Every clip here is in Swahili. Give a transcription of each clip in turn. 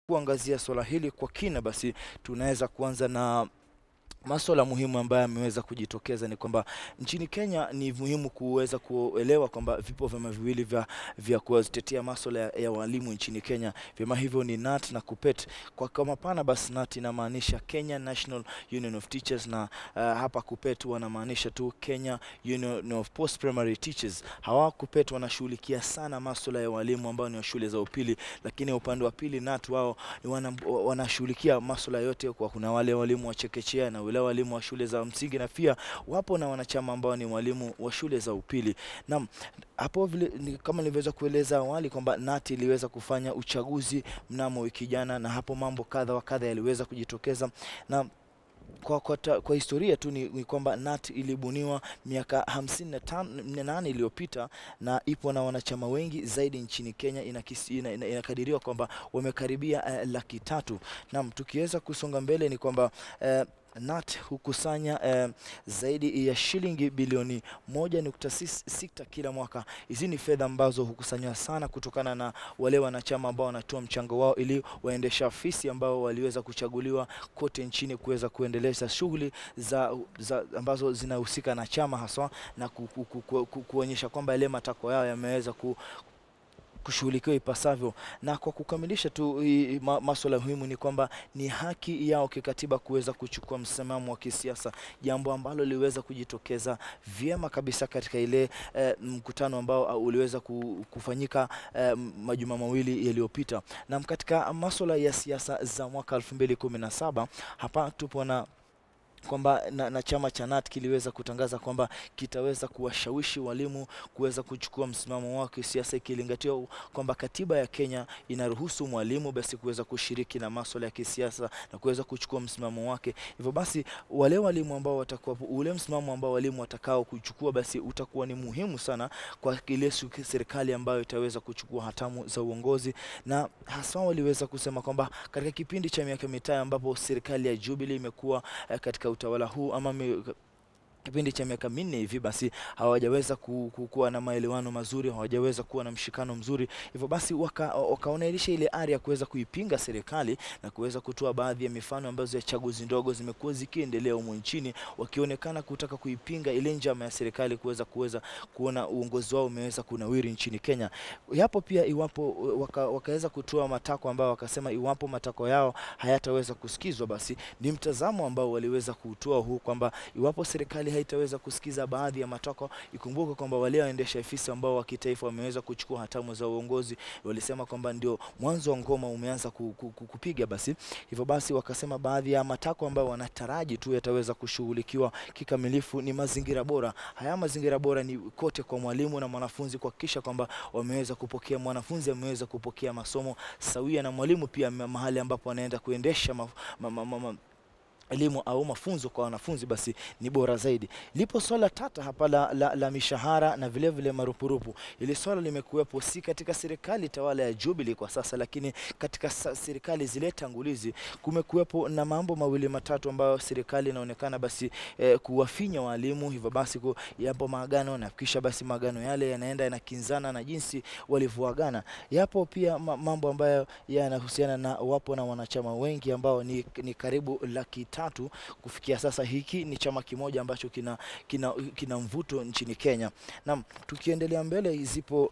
kuangazia swala hili kwa kina, basi tunaweza kuanza na maswala muhimu ambayo yameweza kujitokeza ni kwamba nchini Kenya ni muhimu kuweza kuelewa kwamba vipo vyama viwili vya, vya kutetea maswala ya, ya walimu nchini Kenya. Vyama hivyo ni NAT na KUPPET. Kwa kwa mapana basi NAT inamaanisha Kenya National Union of Teachers na uh, hapa KUPPET wanamaanisha tu Kenya Union of Post Primary Teachers. Hawa KUPPET wanashughulikia sana maswala ya walimu ambao ni wa shule za upili, lakini upande wa pili NAT wao wana, wanashughulikia maswala yote, kwa kuna wale walimu wa chekechea na wale walimu wa shule za msingi na pia wapo na wanachama ambao ni walimu wa shule za upili. Naam, hapo vile ni, kama nilivyoweza kueleza awali kwamba NAT iliweza kufanya uchaguzi mnamo wiki jana, na hapo mambo kadha wa kadha yaliweza kujitokeza na kwa, kwa, ta, kwa historia tu ni, ni kwamba NAT ilibuniwa miaka 58 iliyopita na ipo na wanachama wengi zaidi nchini Kenya. Inakadiriwa ina, ina, ina kwamba wamekaribia uh, laki tatu. Naam, tukiweza kusonga mbele ni kwamba uh, NAT hukusanya eh, zaidi ya shilingi bilioni 1.6 kila mwaka. Hizi ni fedha ambazo hukusanywa sana kutokana na wale wanachama ambao wanatoa mchango wao ili waendesha afisi ambao waliweza kuchaguliwa kote nchini kuweza kuendeleza shughuli za, za ambazo zinahusika na chama haswa na ku, ku, ku, ku, ku, kuonyesha kwamba yale matakwa yao yameweza ku, kushughulikiwa ipasavyo. Na kwa kukamilisha tu ma, maswala muhimu ni kwamba ni haki yao kikatiba kuweza kuchukua msimamo wa kisiasa, jambo ambalo liliweza kujitokeza vyema kabisa katika ile eh, mkutano ambao uliweza kufanyika eh, majuma mawili yaliyopita. Na katika maswala ya siasa za mwaka 2017 hapa tupo na kwamba na, na chama cha NAT kiliweza kutangaza kwamba kitaweza kuwashawishi walimu kuweza kuchukua msimamo wao kisiasa, ikilingatiwa kwamba katiba ya Kenya inaruhusu mwalimu basi kuweza kushiriki na masuala ya kisiasa na kuweza kuchukua msimamo wake. Hivyo basi wale walimu ambao watakuwa ule msimamo ambao walimu watakao kuchukua basi utakuwa ni muhimu sana kwa ile serikali ambayo itaweza kuchukua hatamu za uongozi, na hasa waliweza kusema kwamba katika kipindi cha miaka mitano ambapo serikali ya Jubilee imekuwa eh, katika utawala huu ama me, kipindi cha miaka minne hivi basi hawajaweza ku, ku, kuwa na maelewano mazuri, hawajaweza kuwa na mshikano mzuri. Hivyo basi wakaonesha waka ile ari ya kuweza kuipinga serikali na kuweza kutoa baadhi ya mifano ambazo ya chaguzi ndogo zimekuwa zikiendelea humu nchini, wakionekana kutaka kuipinga ile njama ya serikali kuweza kuweza kuona uongozi wao umeweza kunawiri nchini Kenya. Yapo pia iwapo waka, wakaweza kutoa matakwa ambao wakasema iwapo matakwa yao hayataweza kusikizwa, basi ni mtazamo ambao waliweza kutoa huu kwamba iwapo serikali haitaweza kusikiza baadhi ya matakwa. Ikumbuke kwamba wale waendesha afisi ambao wa kitaifa wameweza kuchukua hatamu za uongozi walisema kwamba ndio mwanzo wa ngoma umeanza kupiga. Basi hivyo basi wakasema baadhi ya matakwa ambayo wanataraji tu yataweza kushughulikiwa kikamilifu ni mazingira bora. Haya mazingira bora ni kote kwa mwalimu na mwanafunzi, kuhakikisha kwamba wameweza kupokea, mwanafunzi ameweza kupokea masomo sawia na mwalimu pia mahali ambapo anaenda kuendesha ma, ma, ma, ma, ma, elimu au mafunzo kwa wanafunzi basi ni bora zaidi. Lipo swala tata hapa la, la, la mishahara na vile vile marupurupu. Ili swala limekuwepo si katika serikali tawala ya Jubilee kwa sasa, lakini katika serikali zile tangulizi kumekuwepo na mambo mawili matatu ambayo serikali inaonekana basi eh, kuwafinya walimu. Hivyo basi yapo maagano na kisha basi maagano yale yanaenda yanakinzana na jinsi walivyoagana. Yapo pia mambo ambayo yanahusiana na wapo na wanachama wengi ambao ni, ni karibu laki tatu kufikia sasa. Hiki ni chama kimoja ambacho kina, kina, kina mvuto nchini Kenya. Naam, tukiendelea mbele, zipo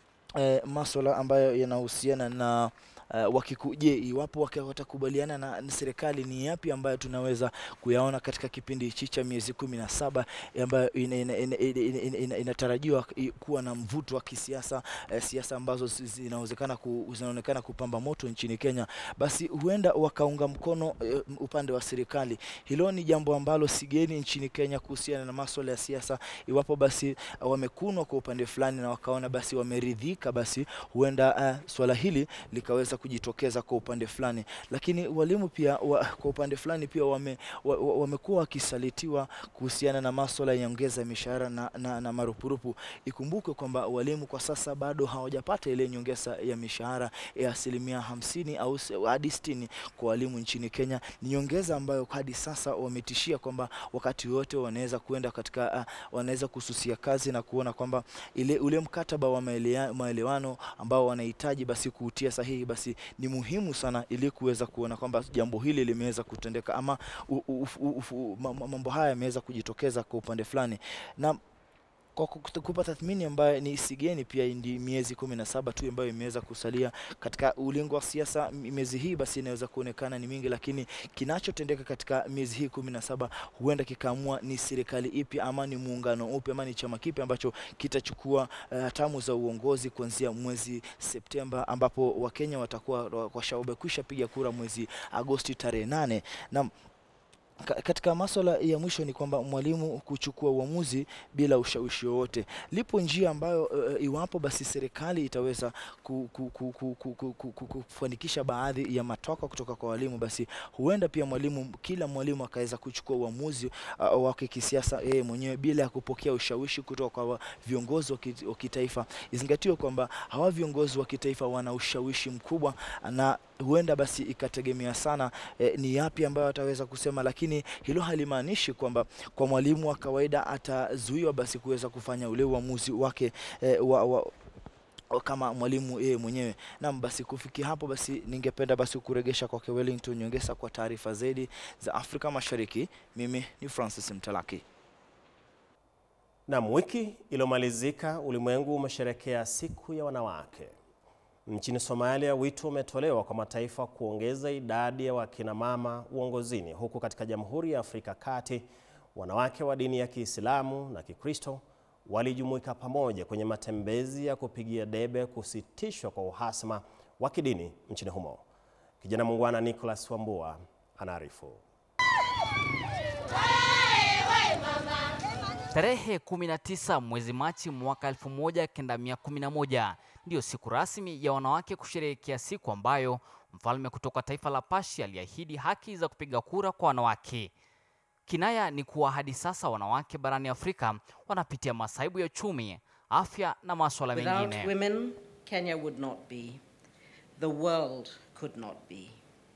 eh, maswala ambayo yanahusiana na Uh, wakikuje iwapo watakubaliana na, na serikali ni yapi ambayo tunaweza kuyaona katika kipindi hichi cha miezi kumi na saba ambayo inatarajiwa ina, ina, ina, ina, ina kuwa na mvuto wa kisiasa uh, siasa ambazo zinaonekana ku, zinaonekana kupamba moto nchini Kenya, basi huenda wakaunga mkono uh, upande wa serikali. Hilo ni jambo ambalo sigeni nchini Kenya kuhusiana na masuala ya siasa. Iwapo basi uh, wamekunwa kwa upande fulani na wakaona basi wameridhika, basi huenda uh, swala hili likaweza kujitokeza kwa upande fulani, lakini walimu pia wa, kwa upande fulani pia wamekuwa wame wakisalitiwa kuhusiana na masuala ya nyongeza ya mishahara na, na, na marupurupu. Ikumbuke kwamba walimu kwa sasa bado hawajapata ile nyongeza ya mishahara ya asilimia hamsini au hadi sitini kwa walimu nchini Kenya. Ni nyongeza ambayo hadi sasa wametishia kwamba wakati wote wanaweza kuenda katika uh, wanaweza kususia kazi na kuona kwamba ile ule mkataba wa maelewano ambao wanahitaji basi kuutia sahihi basi basi ni muhimu sana ili kuweza kuona kwamba jambo hili limeweza kutendeka ama u, u, u, u, mambo haya yameweza kujitokeza kwa upande fulani na kwa kupa tathmini ambayo ni sigeni pia ndi miezi kumi na saba tu ambayo imeweza kusalia katika ulingo wa siasa. Miezi hii basi inaweza kuonekana ni mingi, lakini kinachotendeka katika miezi hii kumi na saba huenda kikaamua ni serikali ipi ama ni muungano upi ama ni chama kipi ambacho kitachukua hatamu uh, za uongozi kuanzia mwezi Septemba, ambapo Wakenya watakuwa wamekwisha piga kura mwezi Agosti tarehe nane na katika masuala ya mwisho ni kwamba mwalimu kuchukua uamuzi bila ushawishi wowote. Lipo njia ambayo uh, iwapo basi serikali itaweza kufanikisha baadhi ya matakwa kutoka kwa walimu, basi huenda pia mwalimu, kila mwalimu akaweza kuchukua uamuzi uh, wake kisiasa yeye mwenyewe bila ya kupokea ushawishi kutoka kwa viongozi wa kitaifa. Izingatiwe kwamba hawa viongozi wa kitaifa wana ushawishi mkubwa na huenda basi ikategemea sana eh, ni yapi ambayo ataweza kusema, lakini hilo halimaanishi kwamba kwa mwalimu wa kawaida atazuiwa basi kuweza kufanya ule uamuzi wake eh, wa, wa, kama mwalimu yeye mwenyewe. Naam, basi kufikia hapo basi ningependa basi kuregesha kwake Wellington Nyongesa kwa taarifa zaidi za Afrika Mashariki. Mimi ni Francis Mtalaki. Naam, wiki iliyomalizika ulimwengu umesherekea siku ya wanawake. Nchini Somalia, wito umetolewa kwa mataifa kuongeza idadi ya wakina mama uongozini, huku katika Jamhuri ya Afrika Kati wanawake wa dini ya Kiislamu na Kikristo walijumuika pamoja kwenye matembezi ya kupigia debe kusitishwa kwa uhasama wa kidini nchini humo. Kijana muungwana Nicholas Wambua anaarifu. Tarehe 19 mwezi Machi mwaka 1911 ndiyo siku rasmi ya wanawake kusherehekea siku ambayo mfalme kutoka taifa la Pashi aliahidi haki za kupiga kura kwa wanawake. Kinaya ni kuwa hadi sasa wanawake barani Afrika wanapitia masaibu ya uchumi, afya na masuala mengine. Without women, Kenya would not be. The world could not be.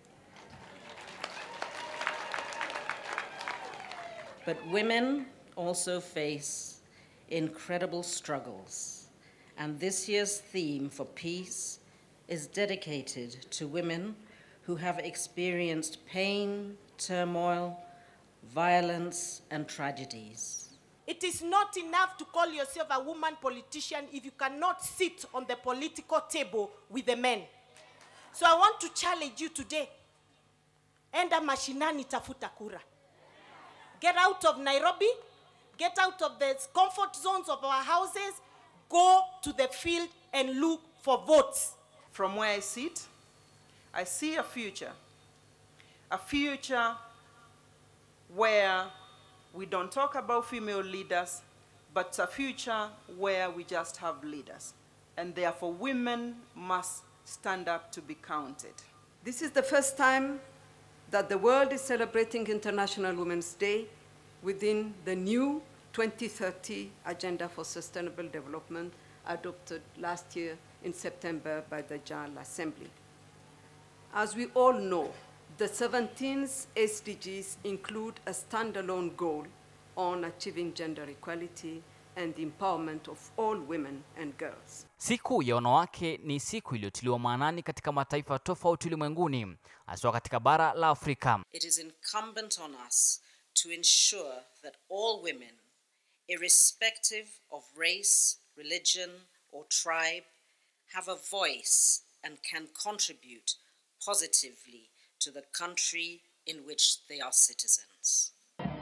But women also face incredible struggles. And this year's theme for peace is dedicated to women who have experienced pain, turmoil, violence, and tragedies. It is not enough to call yourself a woman politician if you cannot sit on the political table with the men. So I want to challenge you today. Enda mashinani tafuta kura. Get out of Nairobi, get out of the comfort zones of our houses, go to the field and look for votes. From where I sit, I see a future. A future where we don't talk about female leaders, but a future where we just have leaders. And therefore, women must stand up to be counted. This is the first time that the world is celebrating International Women's Day within the new 2030 Agenda for Sustainable Development adopted last year in September by the General Assembly. As we all know, the 17th SDGs include a standalone goal on achieving gender equality and the empowerment of all women and girls. Siku ya wanawake ni siku iliyotiliwa maanani katika mataifa tofauti ulimwenguni, hasa katika bara la Afrika. It is incumbent on us to ensure that all women, irrespective of race, religion, or tribe, have a voice and can contribute positively to the country in which they are citizens.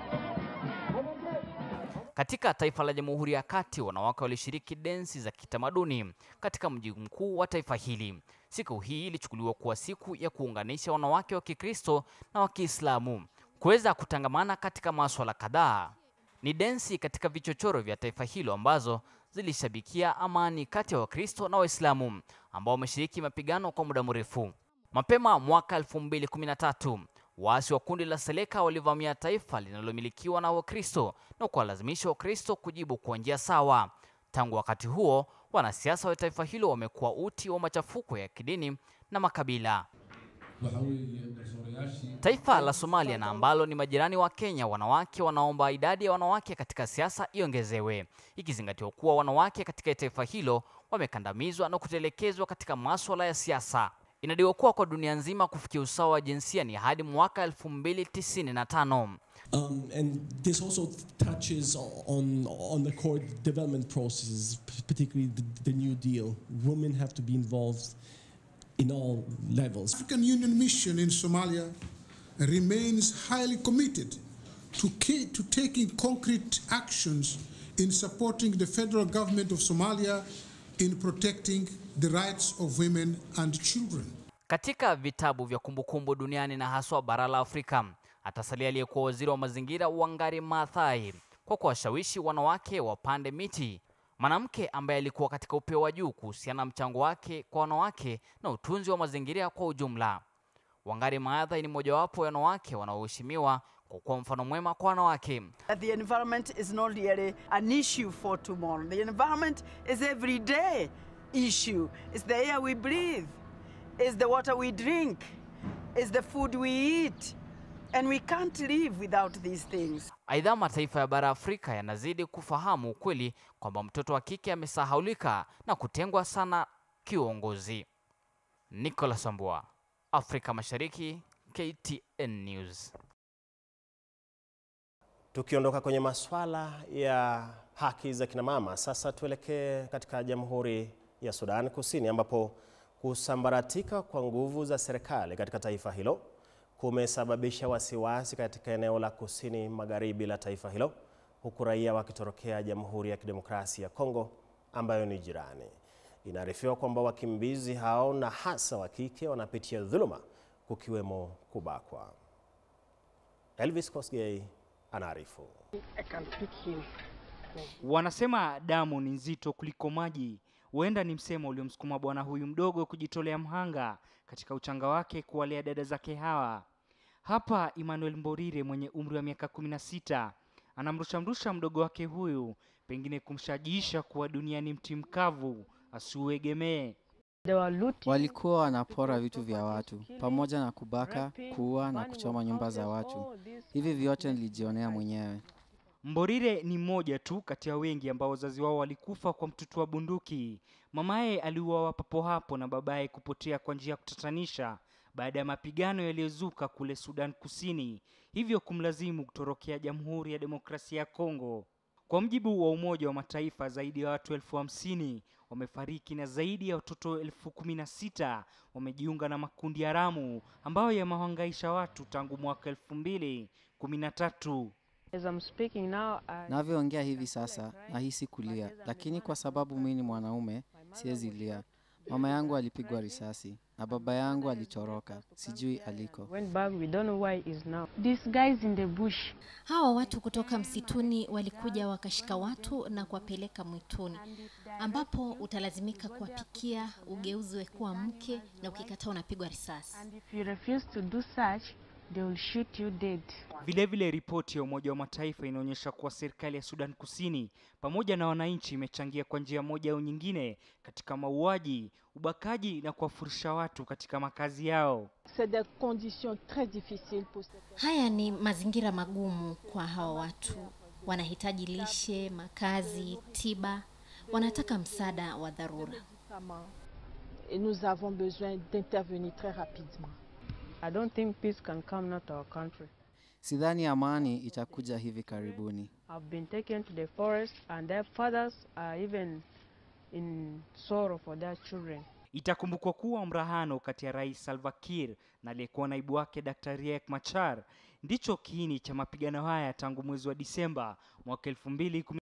Katika taifa la Jamhuri ya Kati, wanawake walishiriki densi za kitamaduni katika mji mkuu wa taifa hili. Siku hii ilichukuliwa kuwa siku ya kuunganisha wanawake wa Kikristo na wa Kiislamu kuweza kutangamana katika masuala kadhaa. Ni densi katika vichochoro vya taifa hilo ambazo zilishabikia amani kati ya Wakristo na Waislamu ambao wameshiriki mapigano kwa muda mrefu. Mapema mwaka 2013 waasi wa kundi la Seleka walivamia taifa linalomilikiwa na Wakristo na kuwalazimisha Wakristo kujibu kwa njia sawa. Tangu wakati huo, wanasiasa wa taifa hilo wamekuwa uti wa machafuko ya kidini na makabila. Taifa la Somalia na ambalo ni majirani wa Kenya, wanawake wanaomba idadi ya wanawake katika siasa iongezewe, ikizingatiwa kuwa wanawake katika taifa hilo wamekandamizwa na kutelekezwa katika masuala ya siasa. Inadaiwa kuwa kwa dunia nzima kufikia usawa wa jinsia ni hadi mwaka 2095. Um, and this also touches on, on the core development processes, p- particularly the, the New Deal. Women have to be involved in all levels. African Union mission in Somalia remains highly committed to, ca- to taking concrete actions in supporting the federal government of Somalia in protecting the rights of women and children. Katika vitabu vya kumbukumbu duniani na haswa bara la Afrika, atasalia aliyekuwa waziri wa mazingira Wangari Maathai kwa kuwashawishi wanawake wapande miti, mwanamke ambaye alikuwa katika upeo wa juu kuhusiana na mchango wake kwa wanawake na utunzi wa mazingira kwa ujumla. Wangari Maathai ni mojawapo ya wanawake wanaoheshimiwa kwa kuwa mfano mwema kwa wanawake. that the environment is not really an issue for tomorrow. The environment is everyday issue. It's the air we breathe, it's the water we drink, it's the food we eat. And we can't live without these things. Aidha, mataifa ya bara Afrika yanazidi kufahamu ukweli kwamba mtoto wa kike amesahaulika na kutengwa sana kiuongozi. Nicholas Ambua, Afrika Mashariki, KTN News. Tukiondoka kwenye masuala ya haki za kina mama, sasa tuelekee katika Jamhuri ya Sudan Kusini ambapo kusambaratika kwa nguvu za serikali katika taifa hilo kumesababisha wasiwasi katika eneo la kusini magharibi la taifa hilo, huku raia wakitorokea Jamhuri ya Kidemokrasia ya Kongo ambayo ni jirani. Inaarifiwa kwamba wakimbizi hao na hasa wa kike wanapitia dhuluma, kukiwemo kubakwa. Elvis Kosgei anaarifu. Wanasema damu ni nzito kuliko maji. Huenda ni msemo uliomsukuma bwana huyu mdogo kujitolea mhanga katika uchanga wake kuwalea dada zake hawa. Hapa Emmanuel Mborire mwenye umri wa miaka kumi na sita anamrushamrusha mdogo wake huyu, pengine kumshajiisha kuwa dunia ni mti mkavu asiuegemee. Walikuwa wanapora vitu vya watu pamoja na kubaka, kuua na kuchoma nyumba za watu. Hivi vyote nilijionea mwenyewe. Mborire ni mmoja tu kati ya wengi ambao wazazi wao walikufa kwa mtutu wa bunduki. Mamaye aliuawa papo hapo na babaye kupotea kwa njia ya kutatanisha baada ya mapigano yaliyozuka kule Sudan Kusini, hivyo kumlazimu kutorokea Jamhuri ya Demokrasia ya Kongo. Kwa mjibu wa Umoja wa Mataifa, zaidi ya watu elfu hamsini wamefariki na zaidi ya watoto elfu kumi na sita wamejiunga na makundi haramu ambayo yamehangaisha watu tangu mwaka elfu mbili kumi na tatu. Navyoongea hivi sasa nahisi kulia, lakini kwa sababu mimi ni mwanaume siwezi lia. Mama yangu alipigwa risasi na baba yangu alitoroka, sijui aliko. Hawa watu kutoka msituni walikuja wakashika watu na kuwapeleka mwituni, ambapo utalazimika kuwapikia, ugeuzwe kuwa mke, na ukikataa unapigwa risasi. Vilevile, ripoti ya Umoja wa Mataifa inaonyesha kuwa serikali ya Sudan Kusini pamoja na wananchi imechangia kwa njia moja au nyingine katika mauaji, ubakaji na kuwafurisha watu katika makazi yao. Haya ni mazingira magumu kwa hawa watu, wanahitaji lishe, makazi, tiba, wanataka msaada wa dharura. nous avons besoin d'intervenir très rapidement. I don't think peace can come not to our country. Sidhani amani itakuja hivi karibuni. I've been taken to the forest and their fathers are even in sorrow for their children. Itakumbukwa kuwa mrahano kati ya Rais Salva Kiir na aliyekuwa naibu wake Dr. Riek Machar ndicho kiini cha mapigano haya tangu mwezi wa Disemba mwaka 2010.